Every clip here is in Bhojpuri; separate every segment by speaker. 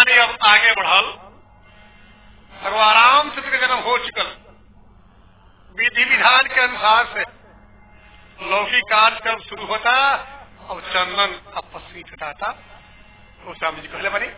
Speaker 1: कहानी अब आगे बढ़ल भगवान रामचंद्र का जन्म हो चुकल विधि विधान के अनुसार से लौकिक कार्यक्रम शुरू होता अब चंदन अब पश्चिमी छटाता तो स्वामी जी कहले बनी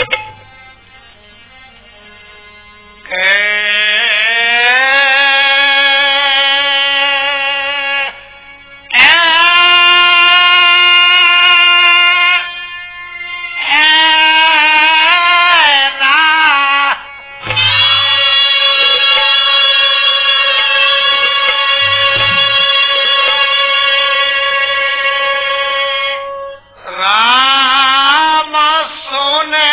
Speaker 1: राम सोने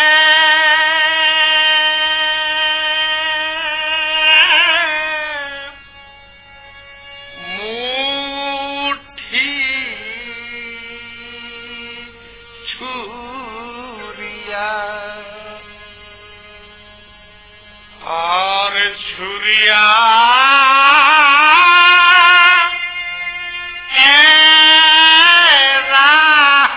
Speaker 1: मुट्ठी छुरिया और छुरिया एरा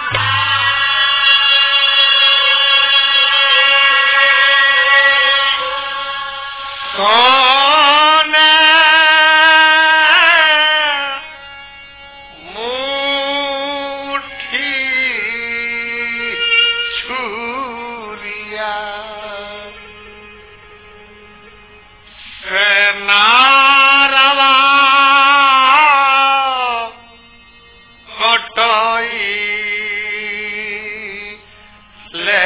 Speaker 1: सोने मुट्ठी छुरिया सेनारवा कटई ले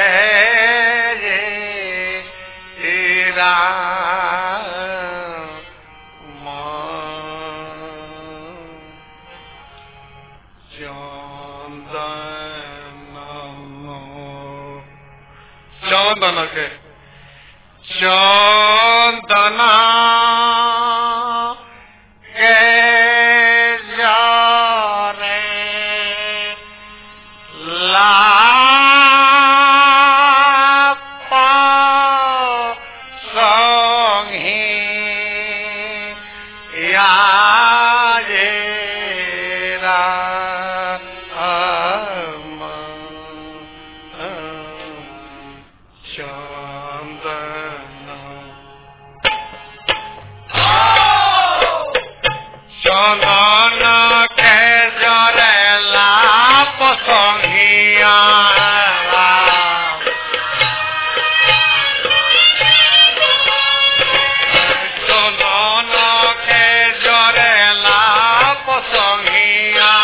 Speaker 1: तेरा चंदन के चंदना के जारे लापा संगी याजेरा चंदन के जरे लाप संगिया চন্দন কে জরে লাপ সঙ্গিয়া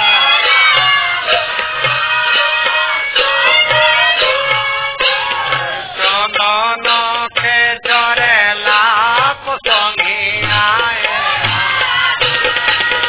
Speaker 1: চন্দন কে জরে লাপ সঙ্গিয়া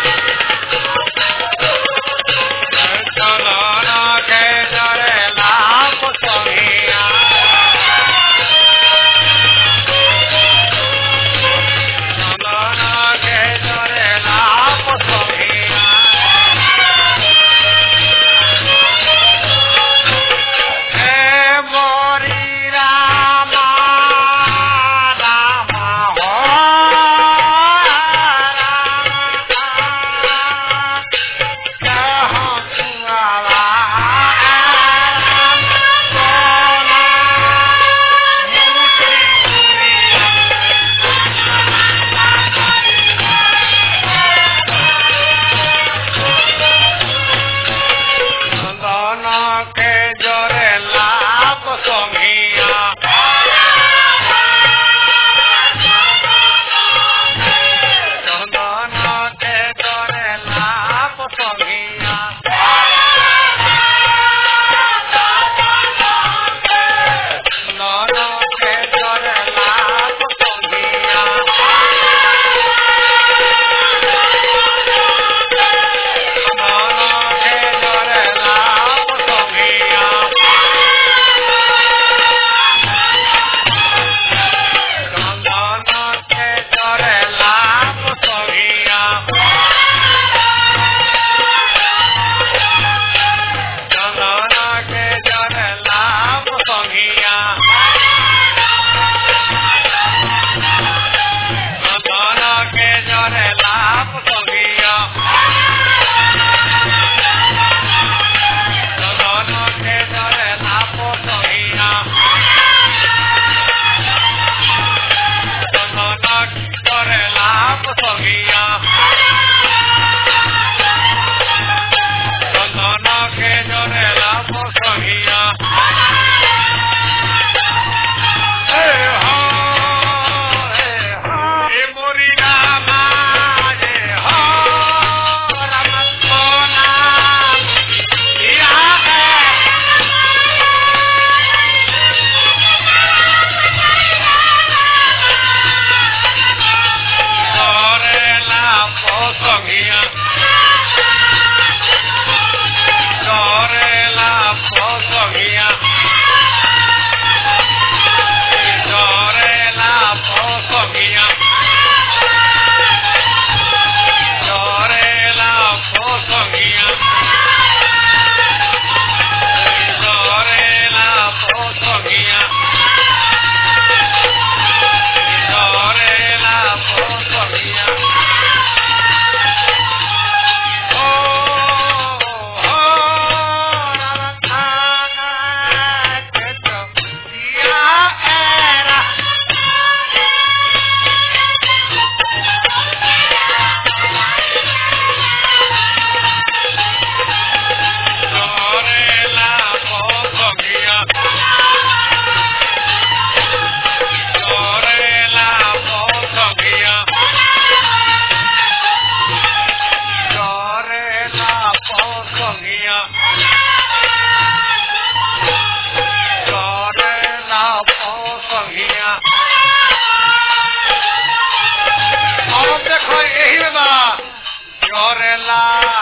Speaker 1: यही में बा जोरेला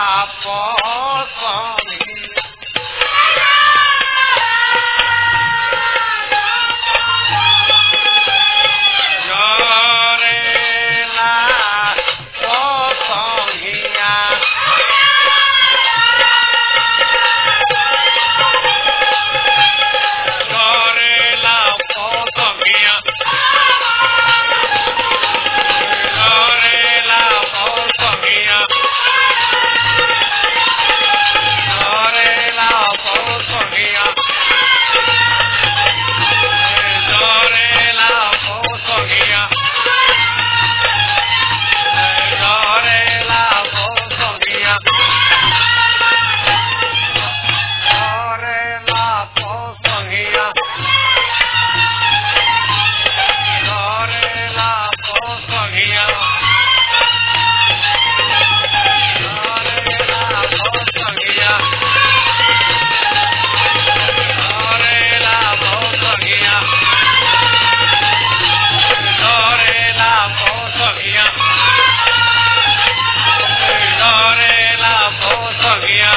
Speaker 1: पोसमी जोरेला पोसमिया जोरेला पोसमिया जोरेला पोसमिया जोरेला पोसमिया जोरेला पोसमिया जोरेला पोसमिया जोरेला पोसमिया जोरेला पोसमिया जोरेला पोसमिया जोरेला पोसमिया जोरेला पोसमिया जोरेला पोसमिया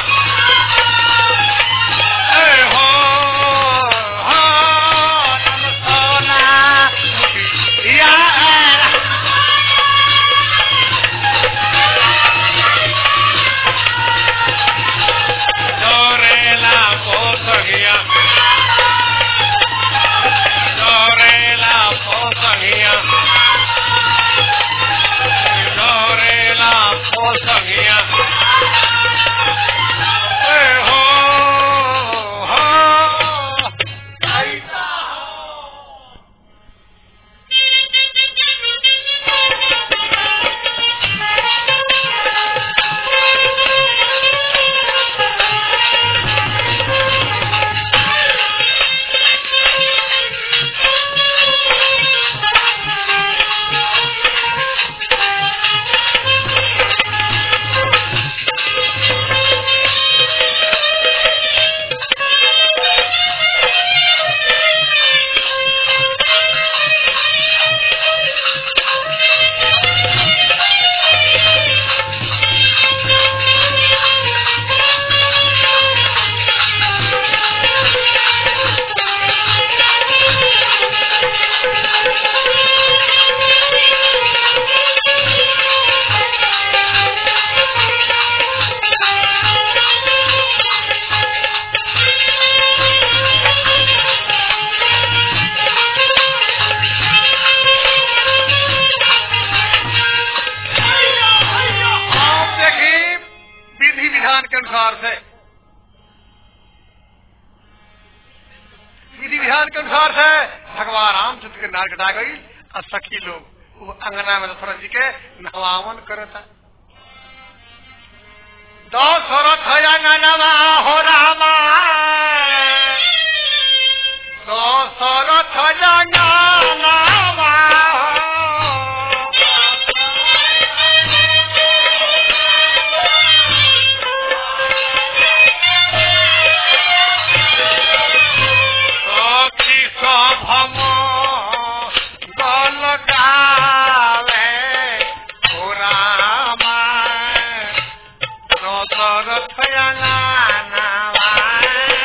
Speaker 1: ए हो हो नम सोना या जोरेला पोसमिया जोरेला पोसमिया जोरेला पोसमिया ए हो हो ऐसा हो आप देखिए विधि विधान के अनुसार से विधि विधान के अनुसार से भगवान रामचंद्र के नार कटा गई और सखी लोग वो अंगना में दशरथ जी के नवावन करता दशरथ अंगनवा हो रामा दशरथ अंगनवा सखी सभम गल गावे हो रामा दशरथ अंगनवा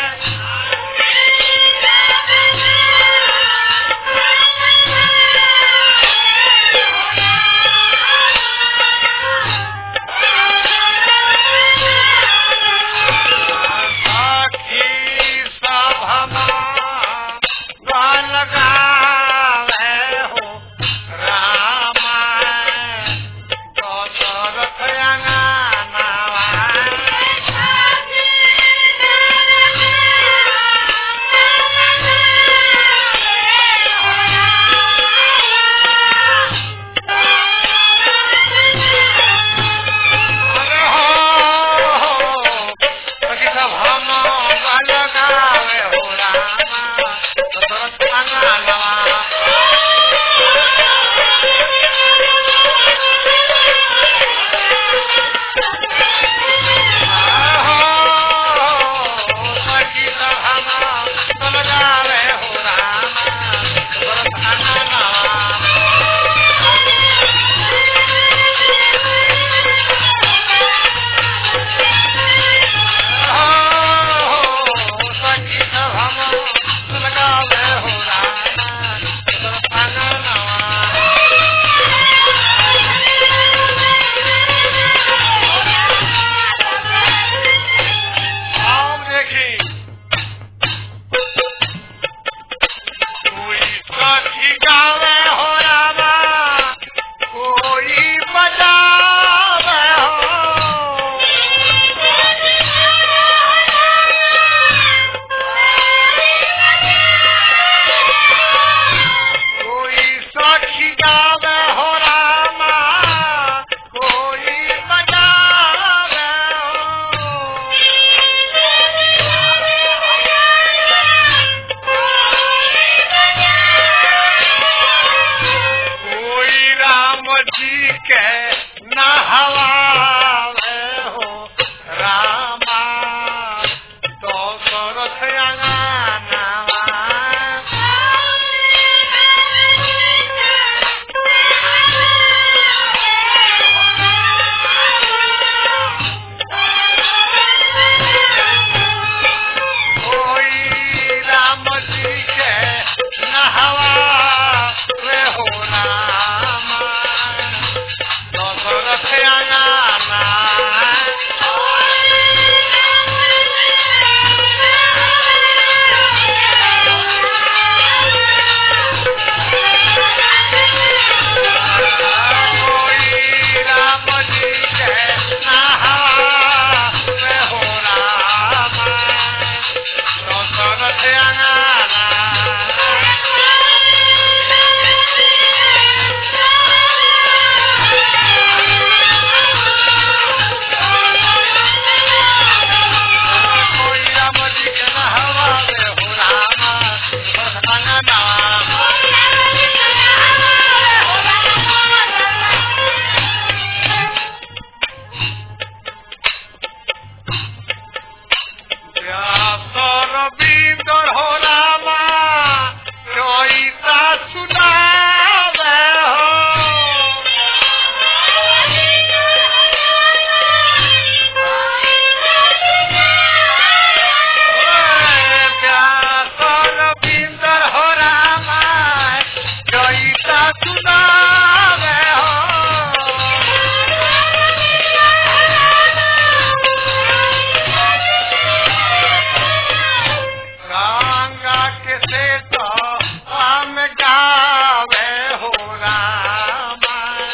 Speaker 1: से तो हम गावे हो रामा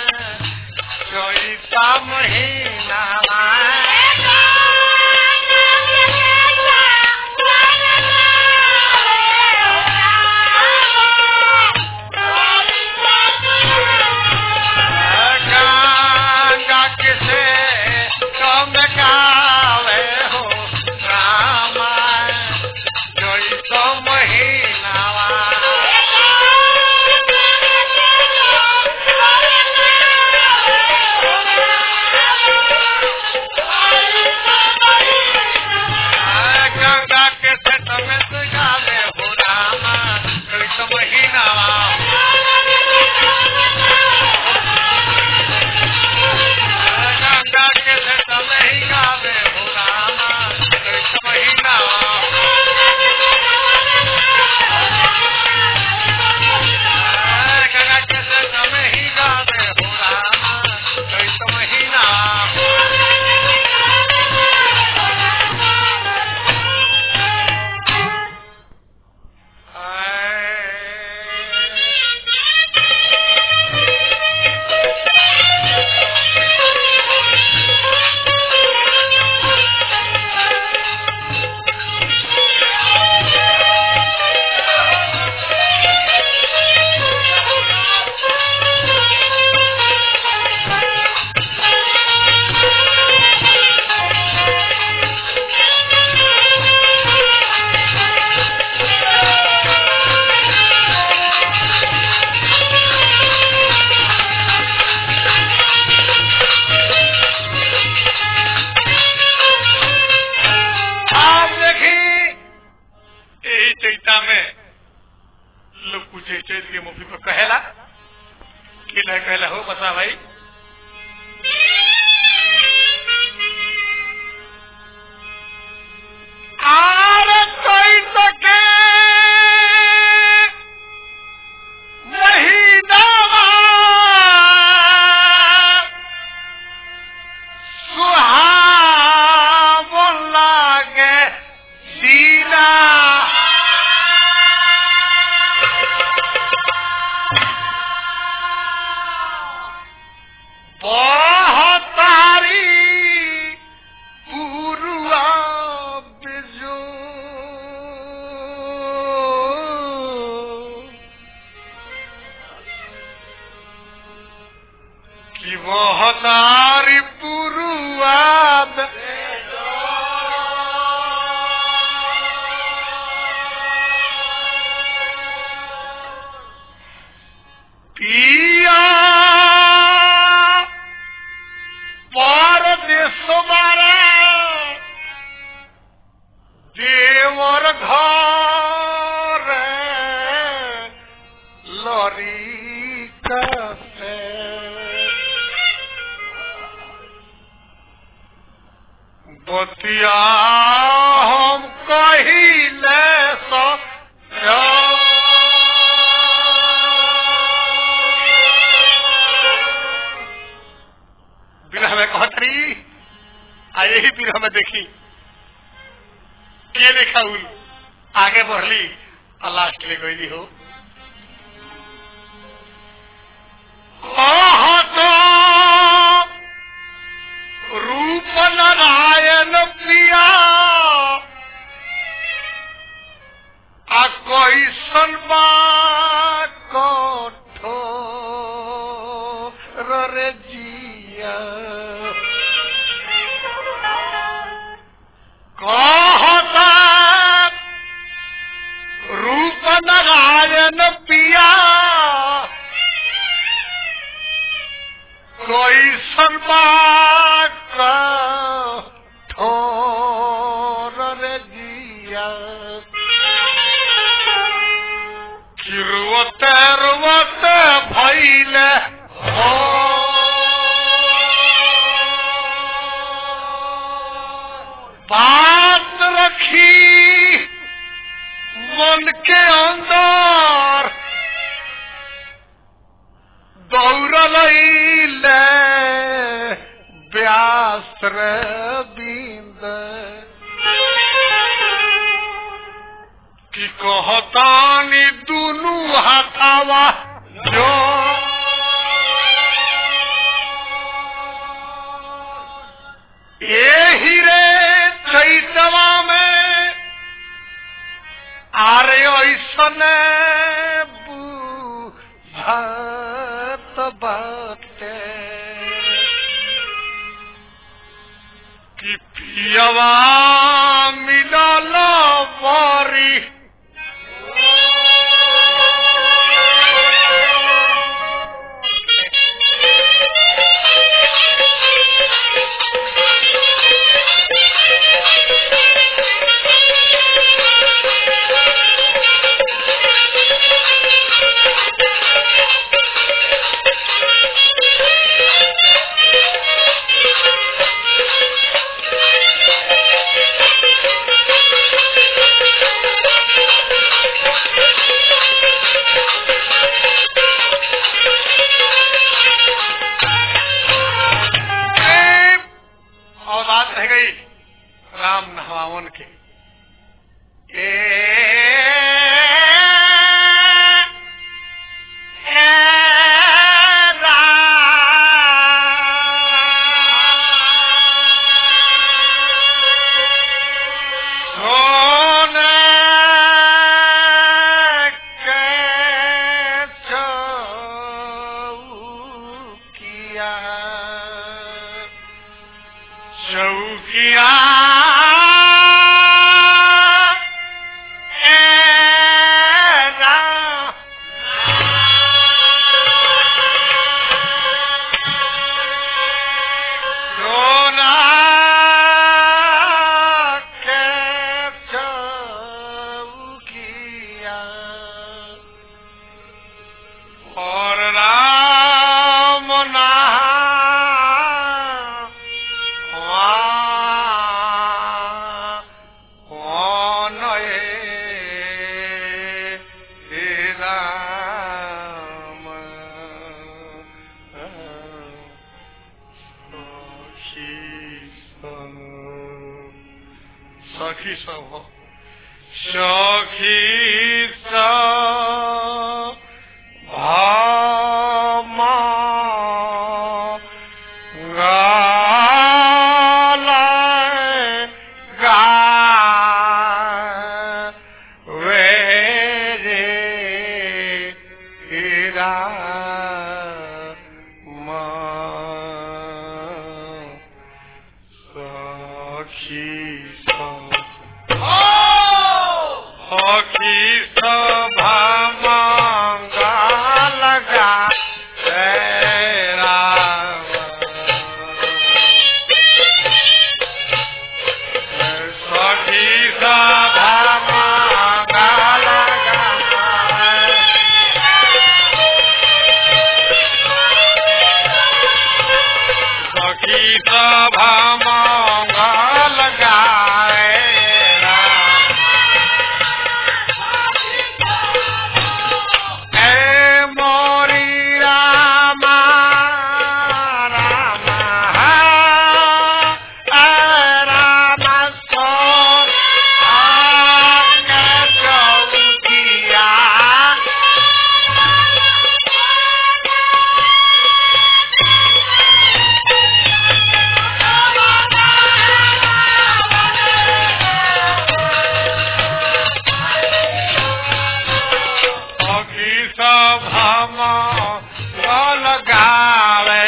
Speaker 1: चैता महीना गंगा के से कम गावे हो रामा चैता महीना गंगा के से में से गावे हो रामा चैता महीना गंगा के से में ही गावे हो रामा चैता महीना गंगा के से में ही गावे हो रामा चैता महीना आप देखी यही चैता में लोग पूछे चैत के मुफी पर कहेला कि नहीं कहला हो बता भाई आर कोई सके महीना सुहावन लागे दीना बहतारी पुरुआ बिजू कि बहतारी पुरुआ पिया परदेश मारे देवर घर लरी कसे बतिया हम कहिले सो बिरह में कहतरी आ यही बिरह में देखी के लिखा उल आगे बढ़ली और लास्ट ले गई हो कहतो रूप नारायण प्रिया आ कोई सनबा कठो रे जिया कहता रूप नारायण पिया कोई सनबात ठोर रे जिया किरुवत रुवत भैले हो बात रखी मन के अंदर दौड़ल ले व्यास रे बिंद कि कहतानी दुनू हाथावा जो एही रे चैतवा में आरे ऐसन बुझत बाटे कि पियवा मिलल बारी ए, और बात रह गई राम नहवावन के ए, ए, राम। सोने के चौकिया चौकिया सोना के चौकिया और राम नाम सखी सब हो सखी सब भामा गालाय गावे रे राम। सखी सब सखी सभा मंगल गा राम सखी सभा मंगल गा सखी सभा मंगल गाए राम। ए मोरी रामा रामा ए रामा सोन आके चौकिया सखी सभा मंगल गावे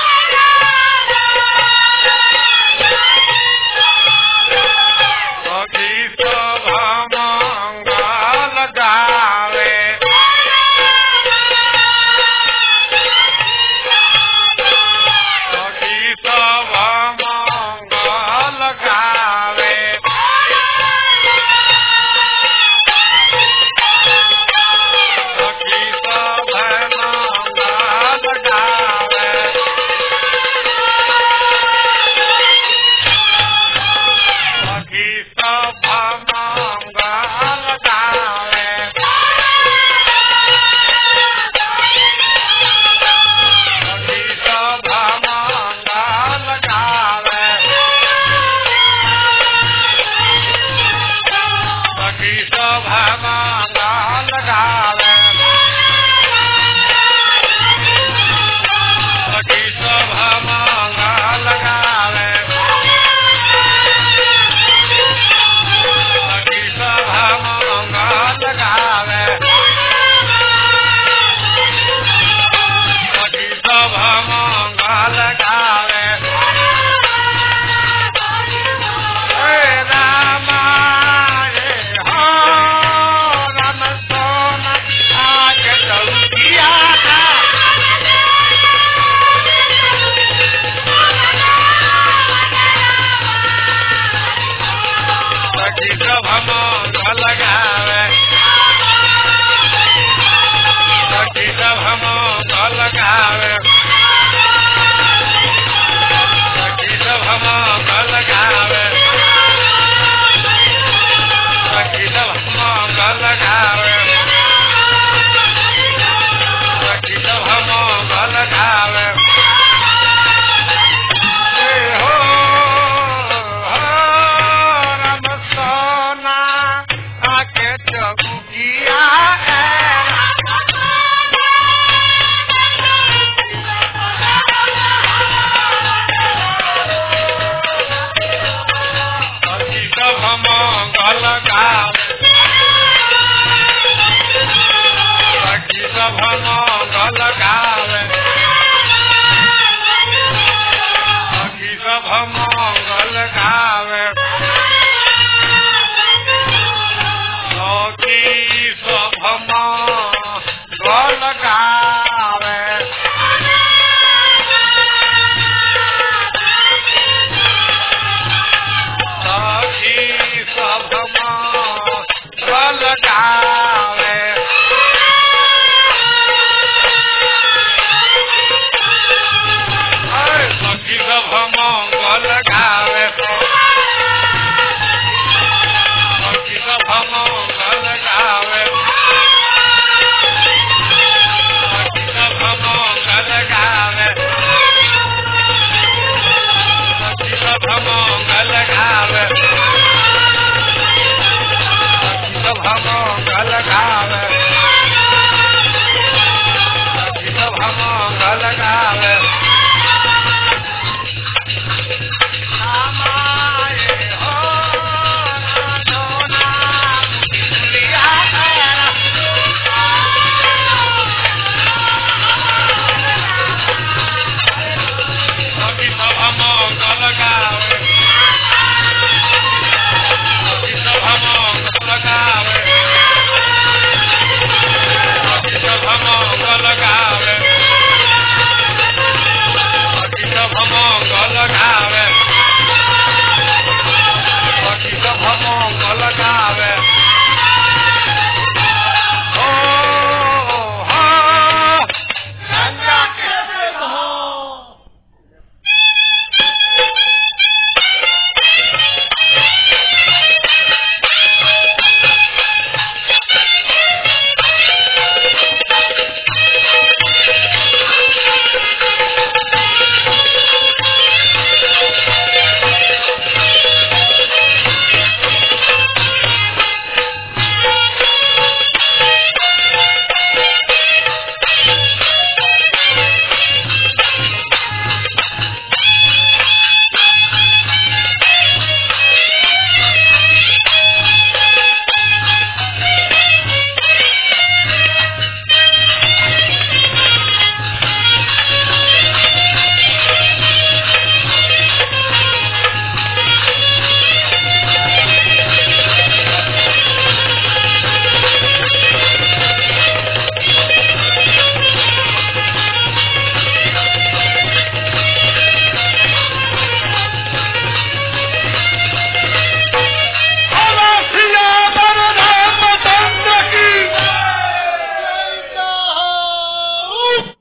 Speaker 1: सखी सभा मंगल गावे सखी सभा मंगल गावे सखी सभा सब मंगल गावे सखी सब मंगल गावे सखी सब मंगल गावे सखी सब मंगल गावे अरे सखी सब मंगल गावे सखी सब मंगल गावे सखी सब मंगल गावे सखी सब मंगल गावे सखी सब मंगल गावे सखी सब मंगल गावे